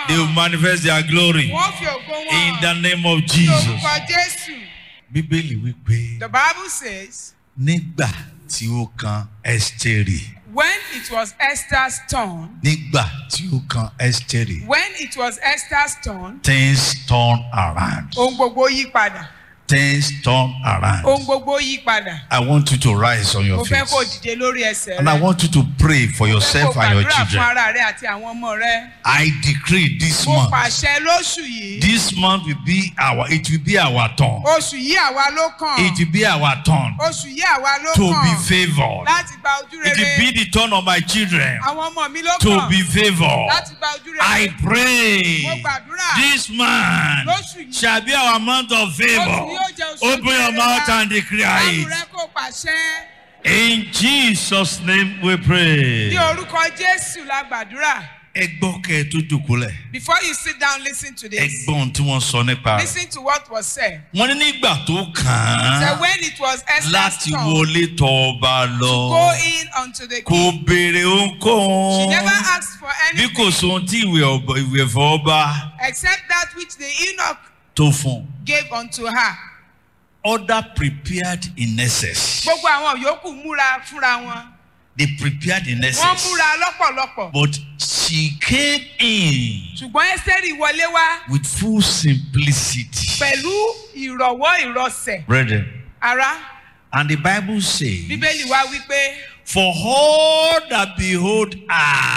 hàn. They will manifest their glory Wọ́n fi ògo wọn in hàn. the name of Ní Jesus. orúkọ Jésù. Bíbélì wípé The Bible says, nígbà tí ó kan Ẹ́sítérì when it was Esther's turn, nígbà tí ó kan Ẹ́sítérì when it was Esther's turn, things turn around. ohun gbogbo yí padà. Things turn around. Ohun gbogbo yí padà. I want you to rise on Mo your fẹ́ feet. kó dìde lórí ẹsẹ̀ And I rẹ. want you to pray for Mo fẹ́ kó yourself and your gbàdúrà fún children. ara rẹ àti àwọn ọmọ rẹ. I decree this Mo month. pàṣẹ lóṣù yìí. This month will be our it will be our turn. Oṣù yìí àwa ló kàn. It will be our turn Oṣù yìí àwa ló to be kàn. favored. Láti gba ojú It will rere. be the turn of my children Àwọn ọmọ mi ló to kàn. be favored. Láti gba ojú I rere. pray Mo gbàdúrà. this month Lóṣù yìí. shall be our month of Oṣù yìí favor. ó jẹ́ oṣù Open your rere mouth wa. and declare Báwo it. rẹ kó pàṣẹ? In Jesus' name we pray. Ní orúkọ Jésù la gbàdúrà. Ẹ gbọ́ kẹ́ ẹ tó jòkólẹ̀. Before you sit down, listen to Ẹ this. gbọ́ ohun tí wọ́n sọ nípa rẹ̀. Listen to what was said. Wọ́n ní nígbà tó kàn So án when it was Esther's láti turn wọlé tọ ọba lọ. go in unto the Kò king, béèrè ohunkóhun. she never asked for Bí anything kò sóhun tí ìwé ọba- ìwé ẹ̀fọ́ ọba except that which the eunuch tó fún un. gave unto her. Order prepared in excess. Gbogbo àwọn yòókù múra fúnra wọn. They prepared in Wọ́n excess. múra lọ́pọ̀lọpọ̀. But she came in Ṣùgbọ́n Ẹ́sítẹ́rì wọlé wá with full simplicity. pẹ̀lú ìrọ̀wọ́ ìrọsẹ̀. Brethren, Ará, and the Bible says, Bíbélì wá wípé For all that behold gbogbo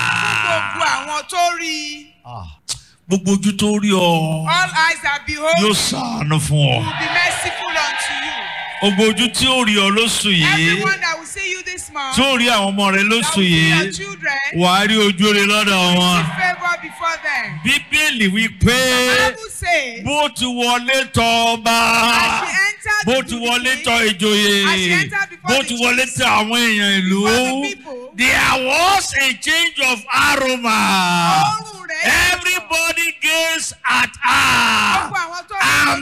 ah, àwọn tó rí i, ah, gbogbo ojú tó rí ọ all eyes that behold yóò you ṣàánú fún will ọ. be merciful unto you. Gbogbo ojú tí ó rí ọ lóṣù yìí Everyone that will see you this month, tí ó rí àwọn ọmọ rẹ that will lóṣù see your yìí children, wàá rí ojú rẹ lọ́dọ̀ wọn. see favour before them. Bíbélì wípé Bible says, bó ti wọlé tọ ọba as she entered bó into ti the wọlé king, tọ ìjòyè As she entered before bó the ti wọlé chiefs, tọ àwọn èèyàn ìlú before the people, there was a change of aroma. Òórùn rẹ̀ yàtọ̀. Everybody gazed at her. Gbogbo àwọn tó rí And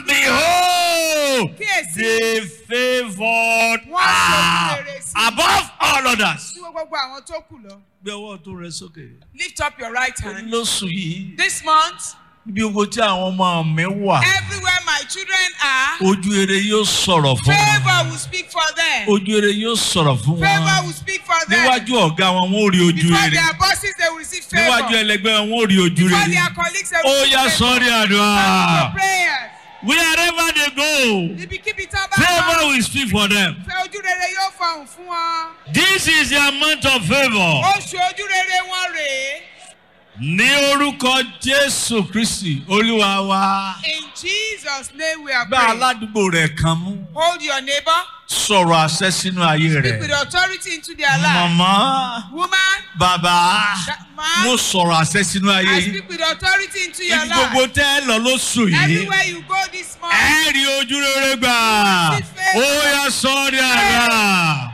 ojú rẹ̀, behold, kíyèsí, they favored Wọ́n ṣe her rere sí i. above all others. tí gbogbo àwọn tó kù lọ. Gbé ọwọ́ tó rẹ sókè. Lift up your right hand. Lóṣù yìí, This month, bí owó tí àwọn ọmọ mi wà, everywhere my children are, ojú eré yóò sọ̀rọ̀ fún wọn. favour will speak for them. Ojú eré yóò sọ̀rọ̀ fún Favour wọn. will speak for them. Níwájú ọ̀gá wọn, wọ́n ó rí ojú Before eré. their bosses, they will receive Níwájú favour. ẹlẹgbẹ́ wọn, wọ́n ó rí ojú Before eré. their colleagues, they Ó will yá receive sọ́rí favour. àdúrà. Prayers. Wherever they go, Ibikíbi tó bá favour wà, will speak for them. fẹ́ ojú rere yóò fọhùn fún wọn. This is their month of favour. Oṣù ojú rere wọn rèé. Ní orúkọ Jésù Kristi, Olúwa wa. In Jesus' name we are Gbá praying. aládùúgbò rẹ̀ kan mú. Hold your neighbor. Sọ̀rọ̀ àṣẹ sínú ayé Speak with rẹ̀. authority into their life. Màmá, Woman, bàbá, that man, mo sọ̀rọ̀ àṣẹ sínú ayé I yìí. speak with authority into your Ibi gbogbo life. tẹ́ ẹ lọ lóṣù yìí. Everywhere you go this month, Ẹ rí ojú rere gbà. Ó yá sọ́ọ́rí àrà.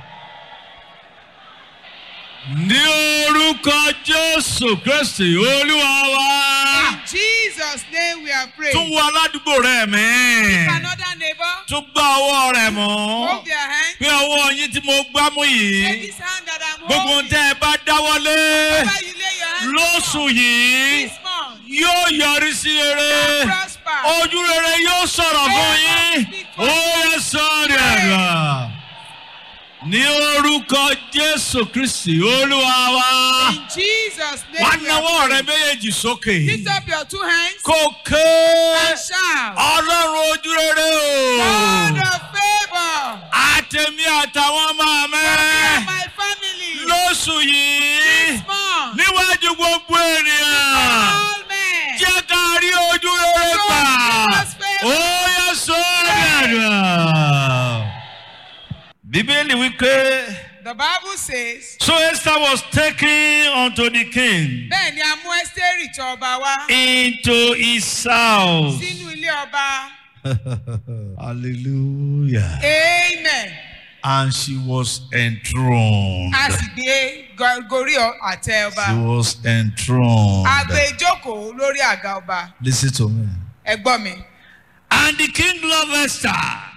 Ní orúkọ Jésù Kristi, Olúwa wa. in Jesus' name we are praying. Tún wo aládùúgbò rẹ̀ mí. Another neighbor, Tún gbá ọwọ́ rẹ̀ mọ́. hold their hand. Pé ọwọ́ yín tí mo gbá mú Take yìí. this hand that I'm Gbogbo ohun holding. tẹ́ ẹ bá dáwọ́lé Wherever you lay your hand lóṣù yìí this month, yóò yọrí sí rere. prosper. Ojú rere yóò sọ̀rọ̀ fún yín. Ó yẹ sọ́ọ̀rì àdúrà. Ní orúkọ Jésù Kristi, Olúwa wa. In Jesus' name Wá we are náwó rẹ praying. méjèèjì sókè. Lift up your two hands Kò ké and shout. Ọlọ́run ojú rere God o. of favour. Àtẹ̀mí àtàwọn ọmọ mi. For my family. Lóṣù yìí. This month. Níwájú gbogbo ènìyàn. All men. Jẹ́ ká rí ojú rere gbà. Ó yẹ sọ́ọ̀rì àdúrà. Bíbélì wípé. The Bible says. So Esther was taken unto the king Bẹ́ẹ̀ ni a mú Ẹ́sítérì tọ̀ ọba wá into his house. sínú ilé ọba. Hallelujah. Amen. And she was enthroned. A sì gbé go- gorí ọ- àtẹ She ọba. was enthroned. A gbé jókòó lórí àga ọba. Listen to me. Ẹ gbọ́ mi. And the king loved Esther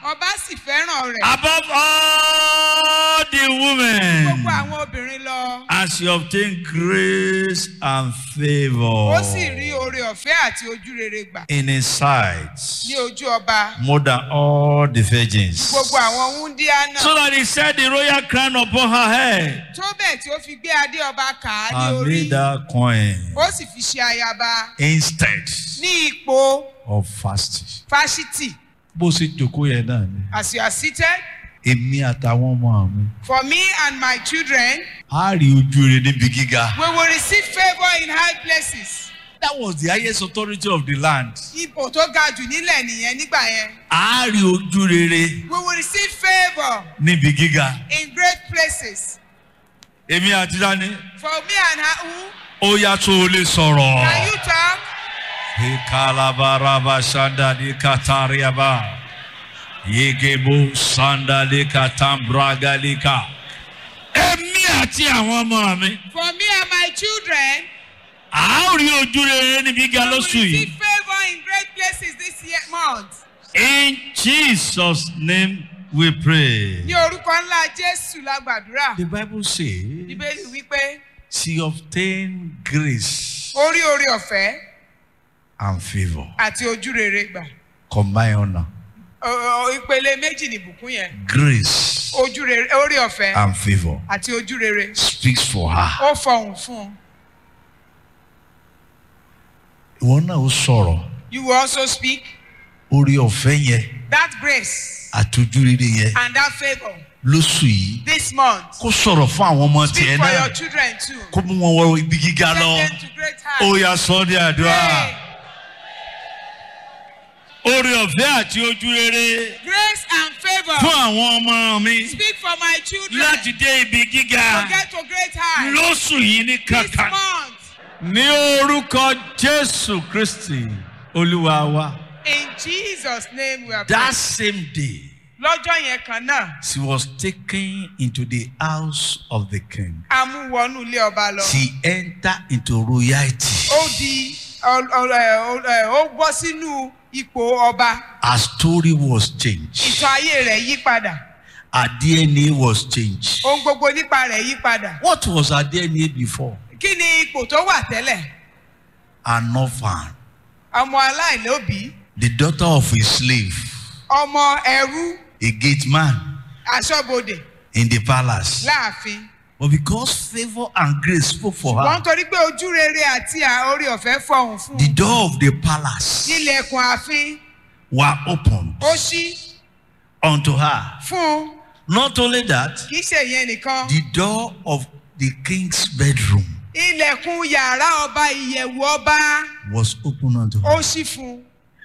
ọba sì fẹ́ràn rẹ̀ above all the women. gbogbo àwọn obìnrin lọ As you obtain grace and favor ó sì rí oore ọ̀fẹ́ àti ojú rere gbà in his sight ní ojú ọba more than all the virgins. gbogbo àwọn wúndíá náà So that he set the royal crown upon her head tó bẹ́ẹ̀ tí ó fi gbé adé ọba kà á ní and orí made her queen ó sì fi ṣe ayaba instead ní ipò of fasting. fásitì Bó ṣe jòkó yẹn náà ni. as you are seated Èmi àtàwọn ọmọ mi. for me and my children A rí ojú rere níbi gíga. we will receive favour in high places That was the highest authority of the land. ipò tó ga jù nílẹ̀ nìyẹn nígbà yẹn A rí ojú rere we will receive favour níbi gíga. in great places Èmi àti Dání. for me and her who Ó yá tó o lè sọ̀rọ̀. can you talk Ikalabaraba sandali katariaba. Yegebo sandali katambragalika. Èmi àti àwọn ọmọ mi. for me and my children A ó rí ojú rere níbi gíga we will lóṣù receive yìí. favour in great places this year month In Jesus' name we pray. ní orúkọ ńlá jésù la gbàdúrà The Bible says bíbélì wípé she obtained grace orí orí ọ̀fẹ́ and favour. àti ojú rere gbà Combine honor. Ọ- ọ- ìpele méjì nìbùkún yẹn Grace ojú rere orí ọ̀fẹ́ and favour àti ojú rere speaks for her. ó fọhùn fún un Ìwọ náà ó sọ̀rọ̀. you will also speak Orí ọ̀fẹ́ yẹn that grace àtọ́jú rere yẹn and that favour lóṣù yìí. this month Kó sọ̀rọ̀ fún àwọn ọmọ speak tiẹ̀ for your náà. children too Kó mú wọn wọ ibi gíga take lọ. them to great Ó heights yá sọ ní àdúrà. Pray. Orí ọ̀fẹ́ àti ojú rere grace and favour fún àwọn ọmọ mi speak for my children láti dé ibi gíga to get to great heights lóṣù yìí ní this kankan. month Ní orúkọ Jésù Kristì Olúwa wa. in jesus name we are That praying same day lọ́jọ́ yẹn kan náà she was taken into the house of the king. a mú wọnú ilé ọba lọ She entered into royalty. ó di ọ- ọ- ẹ- ọ- ẹ- ó bọ́ sínú ipò ọba Her story was changed. ìtàn ayé rẹ̀ yí padà Her DNA was changed. ohun gbogbo nípa rẹ̀ yí padà What was her DNA before? kí ni ipò tó wà tẹ́lẹ̀ An orphan, ọmọ aláìlóbìí the daughter of a slave, ọmọ ẹrú a gate man aṣọ́bodè in the palace. láàfin But because favor and grace spoke for wọ́n her, torí pé ojú rere àti à- orí ọ̀fẹ́ fọhùn fún the un door of the palace ilẹ̀kùn ààfin were opened ó ṣí unto her. fún un Not only that, kì í ṣe ìyẹn nìkan the door of the king's bedroom ilẹ̀kùn yàrá ọba ìyẹ̀wù ọba was opened unto ó her. ṣí fún un.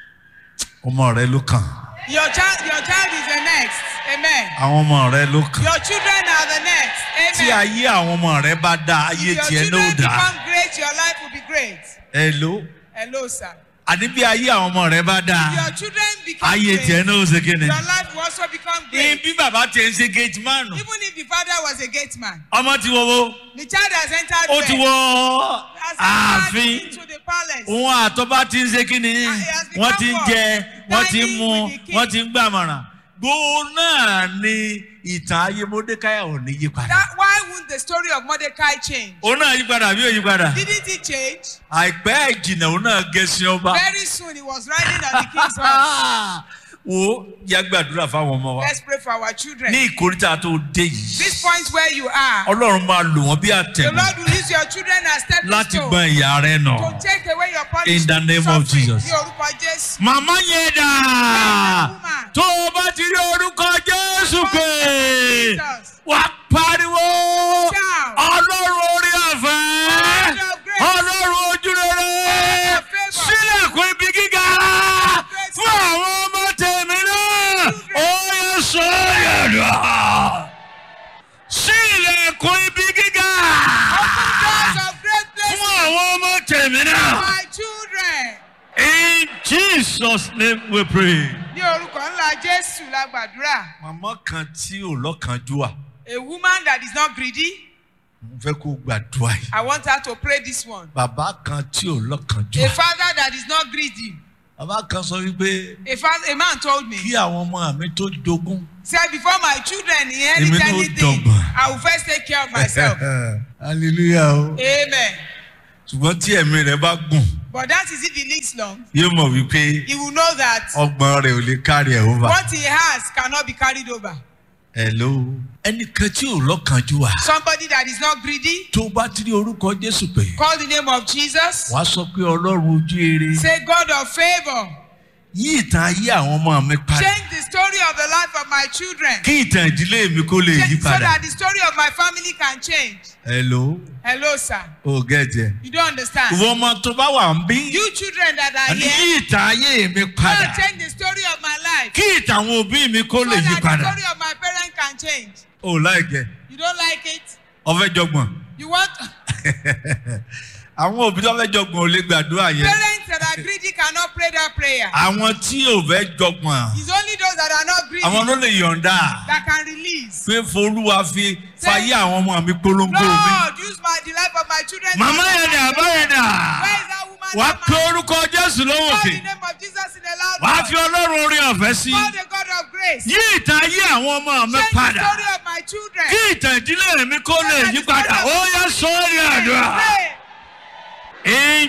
Ọmọ rẹ ló kàn. Your child, your child is the next. Amen. Àwọn ọmọ rẹ ló kàn. Your children are the next. Tí Amen. ayé àwọn ọmọ rẹ bá dá ayé If your tiẹ̀ children náà dá. become great, your life will be great. Hello. Hello, sir. Àní bí ayé àwọn ọmọ rẹ bá If dá. your children become Ayé great, tiẹ̀ náà ó ṣe kí ni. your life will also become Ní great. bí bàbá tiẹ̀ ń ṣe gate man. Even if the father was a gate man, Ọmọ ti wọ́wọ́. the child has entered Ó ti where? wọ Has entered ààfin. into the palace. Òun àtọ́bá ti ń ṣe kí ni. Wọ́n ti ń jẹ, wọ́n ti ń mu, wọ́n ti ń gbàmọ̀ràn. Gbogbo náà ni ìtàn ayé Mọ́dékáyà ò ní yí padà. That, why won't the story of Mordecai change? Òun náà yí padà bí ò yí padà. Didn't it change? Àìpẹ́ ìjìnà òun náà gẹ̀ẹ́sì ọba. Very soon he was riding on the king's horse. Wo yá gbàdúrà fáwọn ọmọ wa. Let's pray for our children. Ní ìkórìtà tó dé yìí. This point where you are, Ọlọ́run máa lò wọ́n bí the àtẹ̀gùn Lord will use your children as stepping láti stone gbọ́n ìyá rẹ̀ nà. to take away your punishment. In the name of suffering. Jesus. Ní orúkọ Jésù. Màmá yẹn dà. Woman, Tó o bá ti rí orúkọ Jésù pé Jesus. wà á pariwo. Shout. Ọlọ́run orí ọ̀fẹ́. God of grace. Ọlọ́run ojú rere. of favor. Sílẹ̀kùn ibi gíga. grace. Fún àwọn ọmọ tèmi náà. Ó yẹ sọ yẹ̀dọ̀. Sílẹ̀kùn ibi gíga. Doors of great Fún places. àwọn ọmọ tèmi náà. My children. In Jesus' name we pray. Ní orúkọ ńlá Jésù la gbàdúrà. Màmá kan tí ò lọ́kànjúà. A woman that is not greedy, Mo fẹ́ kó gbàdúrà yìí. I want her to pray this one. Bàbá kan tí ò A lọ́kànjúà. father that is not greedy, bàbá kan sọ wípé A, fa- a man told me, kí àwọn ọmọ mi tó jogún. said, before my children inherit Èmi náà ó anything, dọ̀gbọ̀n. I will first take care of myself. hallelujah o. Amen. ṣùgbọ́n tí ẹ̀mí rẹ̀ bá gùn But that is if he lives long, yóò mọ̀ wípé he will know that ọgbọ́n rẹ̀ ò lè kárí ẹ̀ over. what he has cannot be carried over. hello. ẹnìkan tí ò lọ́kànjú wa. Somebody that is not greedy, tó bá ti rí orúkọ jésù pé call the name of Jesus. wàá sọ pé ọlọ́run ojú eré Say, God of favor, yí ìtàn ayé àwọn ọmọ mi padà change the story of the life of my children. kí ìtàn ìdílé mi kó lè yí Change- So padà. that the story of my family can change. hello Hello, sir. o gẹ̀ẹ́jẹ̀. You don't understand. ìwọ ọmọ tó bá wà ń bí You children that are àní here, yí ìtàn ayé mi padà God change the story of my life. kí ìtàn àwọn òbí mi kó So lè yí that the padà. story of my parents can change. o láìkẹ́ You don't like it? ọfẹ́ jọgbọ̀n You want àwọn òbí tó fẹ́ jọgbọ̀n ò lè gbàdúrà yẹn parents that are greedy cannot pray that prayer. àwọn tí ò fẹ́ jọgbọ̀n It's only those that are not greedy àwọn ló lè yọ̀ǹda that can release. pé forúwa fi fayé àwọn ọmọ mi polongo mi. Lord, use my the life of my children. to màmá yẹn dà bá yẹn dà. Where is that woman? wàá that pe man? orúkọ jésù lọ́wọ́ Call the òkè name of Jesus in a loud wàá voice. fi ọlọ́run orí ọ̀fẹ́ sí Call the God of grace. yí ìtàn ayé àwọn ọmọ mi Change the padà story of my children. kí ìtàn ìdílé mi kó lè yí padà ó yẹ sọ́ọ́rì àdúrà. Pray. in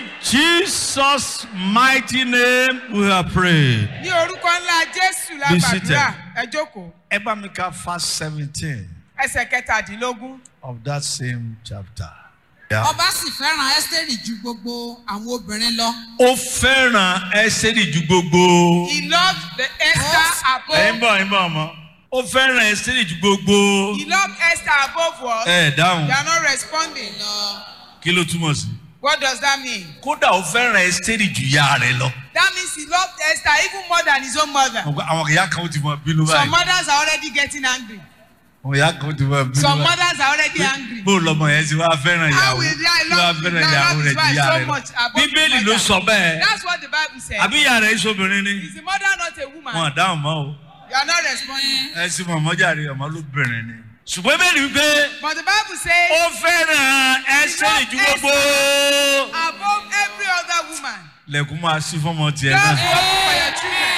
jesus mighty name we are praying. Ní orúkọ ńlá Jésù la Be gbàdúrà. seated. Ẹ jókòó. ẹ bá mi ka verse seventeen Ẹsẹ̀ kẹtàdínlógún. of that same chapter. Yeah. ọba sì fẹ́ràn ẹ́sítẹ́rì ju gbogbo àwọn obìnrin lọ. ó fẹ́ràn ẹsẹ̀rì ju gbogbo. He loved the Esther ẹ ń above. bọ̀ ẹ ń bọ̀ ọmọ. ó fẹ́ràn ẹsẹ̀rì ju gbogbo. He loved Esther above what? ẹ dáhùn They are not responding. kí ló túmọ̀ sí. What does that mean? kódà ó fẹ́ràn ẹsẹ̀rì ju ìyá rẹ̀ lọ. That means he loved Esther even more than his own mother. àwọn ìyá kan ó ti mọ bínú Some báyìí. mothers are already getting angry. àwọn ìyá kan ó ti mọ bínú Some báyìí. mothers are already angry. bó lọmọ yẹn ti wá fẹ́ràn How ìyàwó will I tí love wá you? fẹ́ràn I ìyàwó love rẹ̀ his ju wife ìyá so rẹ̀ lọ. much above his bíbélì ló mother. sọ bẹ́ẹ̀. That's what the Bible says. àbí ìyá rẹ̀ iṣobìnrin ni. Is the mother not a woman? wọn dáhùn mọ́ o. You are not responding. ẹ sì mọ̀ mọ́jàre ọmọ lóbìnrin ni. ṣùgbọ́n bẹ́ẹ̀ ni wípé But the Bible says, ó fẹ́ràn ẹsẹ̀ ju gbogbo. above every other woman, lẹ́kùn máa sí fọ́mọ tiẹ̀ just náà. work for your children.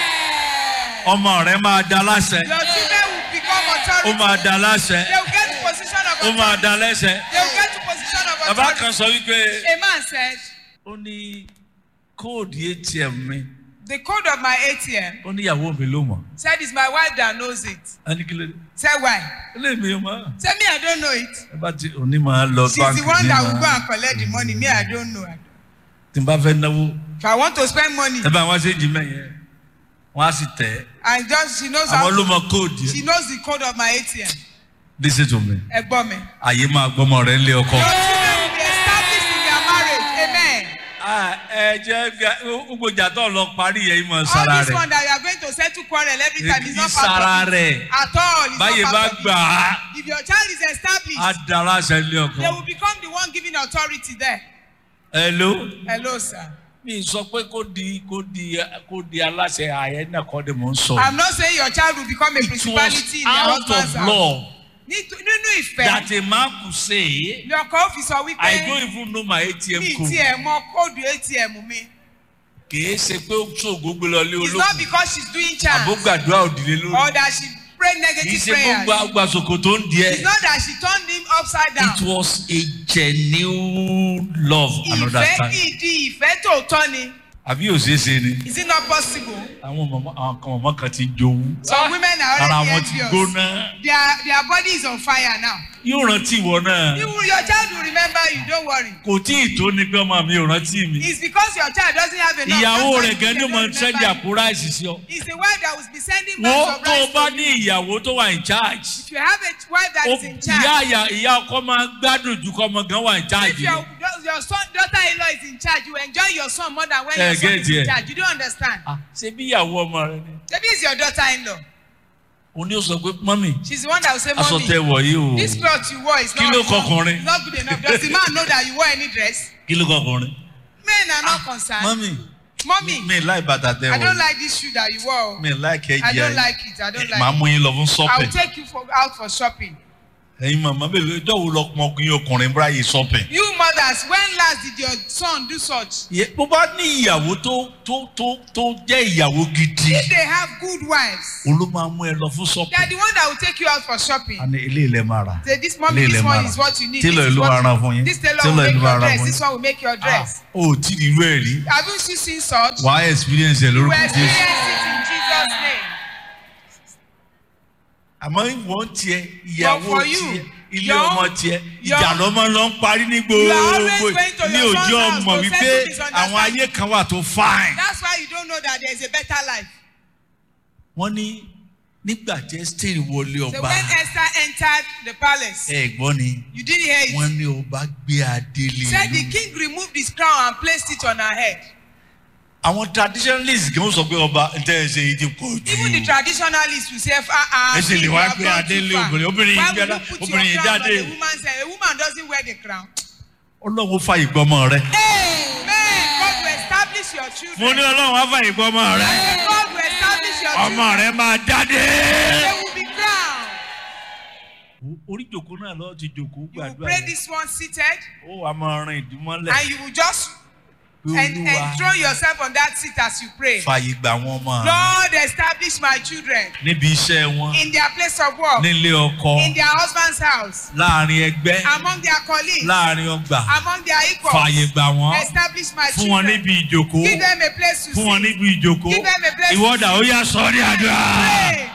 ọmọ rẹ̀ máa da láṣẹ. Your children will become ó authority. máa da láṣẹ. They will get to position of ó máa authority. da lẹ́sẹ̀. They will get to position of bàbá authority. kan sọ wípé A man said, ó ní kóòdù atm mi the code of my ATM ó ní ìyàwó mi ló mọ̀. said it's my wife that knows it. a ní kí ló dé. Said why? ó lè mi ò mọ̀. Said me, I don't know it. ẹ bá ti òní máa lọ She's báńkì the one ní that will go máa- and collect the money. Me, I don't know. tí n bá fẹ́ náwó If I want to spend money, ẹ bá wọn ṣe jì mẹ́yẹn wọ́n á sì tẹ̀ ẹ́. and just she knows how àwọn ló to, mọ kóòdù she yẹn. knows the code of my ATM. listen to me Ẹ̀gbọ́n mi. àyè máa gbọ́mọ rẹ̀ ńlé ọkọ. Your children will be established in their marriage. Amen. Ah, ẹ jẹ́ ga- gbogbo ìjà tó lọ parí yẹn ìmọ̀ All sára this rẹ̀ one that you are going to settle quarrel every time is not ìsára part of it. rẹ̀ At all. It's báyìí not bá part of gbà á it. If your child is established, á dára ṣe ńlé they ọkọ. will become the one giving authority there. hello. Hello, sir. mi sọ pé kó di kó di kó di aláṣẹ ààyè náà kọ́ de mò ń sọ. I'm not saying your child will become a it was principality in your out husband's of house. law Nítú- Nínú ìfẹ́, that a man could say ni ọkọ ó fi sọ I wípé don't even know my mi ATM code. tiẹ̀ mọ kóòdù ATM mi. kìí ṣe pé ó tún ògógbé lọ lé It's not olókùn because she's doing charm àbógbàdúrà òdìlé lórí or that she prayed kìí negative ṣe prayers. gbogbo àgbàsòkò tó ń di It's ẹ. not that she turned him upside down. it was a genuine love another Ìfẹ́ time. ìdí ìfẹ́ tòótọ́ ni. àbí ò ṣeé ṣe ni. Is it not possible? àwọn mọ̀mọ́ àwọn kan mọ̀mọ́ kan ti jowú. Some women are ara already wọn ti envious. gbóná. Their their body is on fire now. yóò rántí ìwọ náà. You, your child will remember you, don't worry. kò tí ì tó ní pé ọmọ mi ò rántí mi. It's because your child doesn't have enough. ìyàwó that's why rẹ̀ gan ni they mo don't ń sẹ́ndì remember you. àpò ráìsì sí ọ. It's the wife that will be sending wo bags of tó o rice bá to ní you. ìyàwó tó wà in charge. If you have a wife that ó is in ìyá charge, ìyá ìyá ọkọ máa ń gbádùn ju kọ́ ọmọ gan wà in charge if your, lọ. your son, daughter-in-law is in charge, you enjoy your son more than when Eh, your son get is in here. charge. You don't understand. Ah, ṣé bí ìyàwó ọmọ rẹ ni. Maybe it's your daughter-in-law. òun ni ó sọ pé mọ́mì She's the one that will say, aṣọ Mommy, tẹ wọ̀ yìí o. this cloth you wore is Kí not, ló kọkùnrin? it's not good enough. Does the man know that you wore any dress? kí ló kọkùnrin. Men are not concerned. mọ́mì Mommy, mi láì bàtà tẹ I don't wọ̀ like this shoe that you wore. mi láì kẹ́jì I don't ayé. like it. I don't like màá it. mú yín lọ fún I will shopping. take you for, out for shopping. ẹ̀yin màmá bèbè ọjọ́ wo lọkùnrin ọkùnrin báyìí shopping. You mothers, when last did your son do such? Yẹ- bó bá ní ìyàwó tó tó tó tó jẹ́ ìyàwó gidi If they have good wives, òun ló máa mú ẹ lọ fún they shopping. are the one that will take you out for shopping. a ní ilé ilẹ̀ máa rà. Say this mommy, Ilé this ilẹ̀ one máa is rà. what you need. Tailor This is ló what máa you- rán fún yín. This tailor Tailor will make ló máa your rán dress. fún This yín. one will make your dress. o ò tí ì rí irú ẹ̀ rí. Have you still seen such? wàá experience ẹ̀ You will lórúkọ experience jésù. it in Jesus' name. àmọ́ ìwọ̀n tiẹ̀ ìyàwó But for you, tiẹ̀ ilé your- ọmọ tiẹ̀ your- ìjà lọ́mọ lọ ń parí ní You are always gbogbo going to ní your òjò son's house ọmọ to wípé settle misunderstanding. àwọn ayé kan wà tó fine. That's why you don't know that there is a better life. wọ́n ní nígbà tí Ẹ́sítérì wọlé So ọba when Esther entered the palace, ẹ gbọ́ ni you didn't hear it. wọ́n ní ọba gbé adé lé Said the lórí. king removed his crown and placed it on her head. àwọn traditionalists gan sọ pé ọba ntẹ ẹ ṣe yìí ti pọ̀ Even the jù. traditionalists will say, ah, ah, Ẹ ṣe lè king, wá you have gbé gone adé too lé far. obìnrin obìnrin Why yìí would gbé you adá put obìnrin your yìí crown on jáde. a woman's head? A woman doesn't wear the crown. ọlọ́run fa ìgbọ́mọ rẹ. Amen. God will establish your children. mo ní ọlọ́run á fa ìgbọ́mọ rẹ. God will establish your ọmọ children. rẹ máa jáde. They will be crowned. orí jòkó náà lọ ti jòkó You will gbàdúrà pray yẹn. this one seated ó wàá máa ran ìdúmọ́lẹ̀. and you will just pé en- olúwa enthrone yourself on that seat as you pray. fàyè gbà wọn ọmọ rẹ. Lord, establish my children níbi iṣẹ́ wọn in their place of work, nílé ọkọ in their husband's house, láàrin ẹgbẹ́ among their colleagues, láàrin ọgbà among their equals. fàyè gbà wọ́n Establish my fún wọn children. níbi ìjòkó Give them a place to fún wọn sit. níbi ìjòkó Give them a place to ìwọ́dà ó yà sọ ní àdúrà. Pray.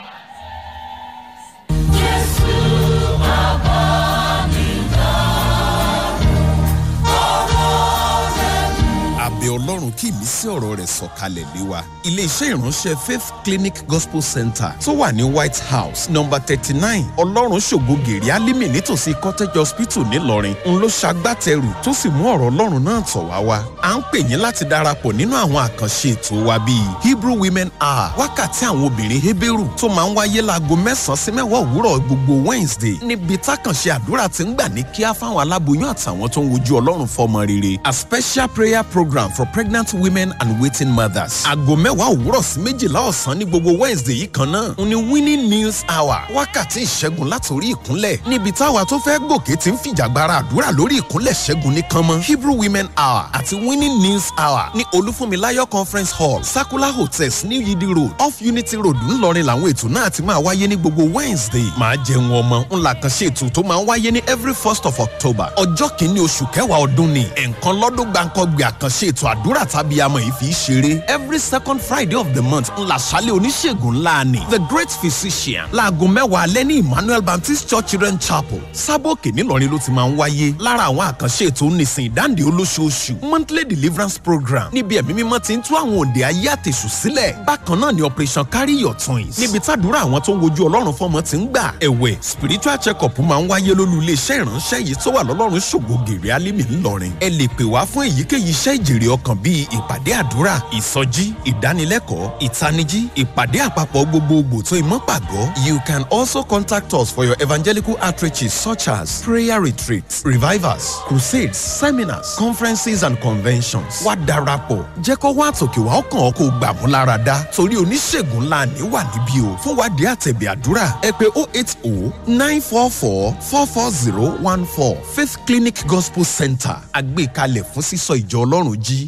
àbẹ̀ ọlọ́run kí ìmísí ọ̀rọ̀ rẹ̀ sọ̀kalẹ̀ lé wa. iléeṣẹ́ ìránṣẹ́ faith clinic gospel center tó wà ní white house number thirty nine ọlọ́run ṣògo gèrè alímì nítòsí cottage hospital ńìlọrin ń ló ṣagbátẹrù tó sì mú ọ̀rọ̀ ọlọ́run náà tọ̀ wá wá. à ń pè yín láti darapọ̀ nínú àwọn àkànṣe ètò wa bíi hebrew women hour wákàtí àwọn obìnrin heberu tó máa ń wáyé láago mẹ́sàn-án sí mẹ́wàá òwúrọ̀ gbogbo wednesday níbi tákànṣe àdúrà ti ń gbà ní kíá fáwọn aláboyún àtàwọn tó ń wojú ọlọ́run fọmọ rere a special prayer program for pregnant women and waiting mothers. aago mẹ́wàá òwúrọ̀ sí méjìlá ọ̀sán ní gbogbo wednesday yìí kan náà ń ní winning news hour wákàtí ìṣẹ́gun látòrí ìkúnlẹ̀ níbi táwa tó fẹ́ gòkè ti ń fìjàgbara àdúrà lórí ìkúnlẹ̀ ṣẹ́gun ní kánmọ́ hebrew women hour àti winning news hour ní olúfúnmiláyọ̀ conference hall sakula hotels ní yidi road off unity road ńlọrin làwọn ètò náà ti máa wáyé ní gbogbo wednesday máa jẹun ọmọ ńlá kan ṣe ètò tó máa ń wáyé ní every first of october ọjọ́ kìíní oṣù kẹwàá ọdún ni ẹ̀ǹkan lọ́dún gbàǹkọ́gbìn àkànṣe ètò àdúrà tàbí amọ̀ yìí fi í ṣeré every second friday of the month ńlá ṣálẹ̀ oníṣègùn ńlá ni the great physician láago mẹ́wàá alẹ́ ní emmanuel baptist church children chapel sábòkè nílọrin ló ti máa ń wáyé lára àwọn àkànṣe ètò nísìn ìdáǹdè olóṣooṣù monthly deliverance program níbi ẹ̀mí mímọ́ ti ń tú àwọn òde ayé àtẹ̀sù sílẹ̀ bákan náà ni operation carry your twins níbi tàdúrà àwọn tó ń wojú ọlọ́run fọmọ ti ń gbà ẹ̀wẹ̀ spiritual check up máa ń wáyé lólú iléeṣẹ́ ìránṣẹ́ yìí tó wà lọ́lọ́run ṣògo gèrè alímì ńlọrin ẹ lè pè wá fún èyíkéyìí iṣẹ́ ìjèrè ọkàn bíi ìpàdé àdúrà ìsọjí ìdánilẹ́kọ̀ọ́ ìtanijí ìpàdé àpapọ̀ gbogbogbò tó ìmọ̀ pàgọ́ you can also contact us for your evangelical outreaches such as prayer retreats revivals crusades seminars conferences and conventions wá darapọ̀ jẹ́ kó wá àtòkè wá ọkàn ọkọ̀ gbà mú lára dá torí oníṣègùn ńlá ní wà níbí o fún wádìí àtẹ̀bẹ̀ àdúrà ẹ pé oh eight oh nine four four four four zero one four faith clinic gospel center àgbékalẹ̀ fún sísọ ìjọ ọlọ́run jí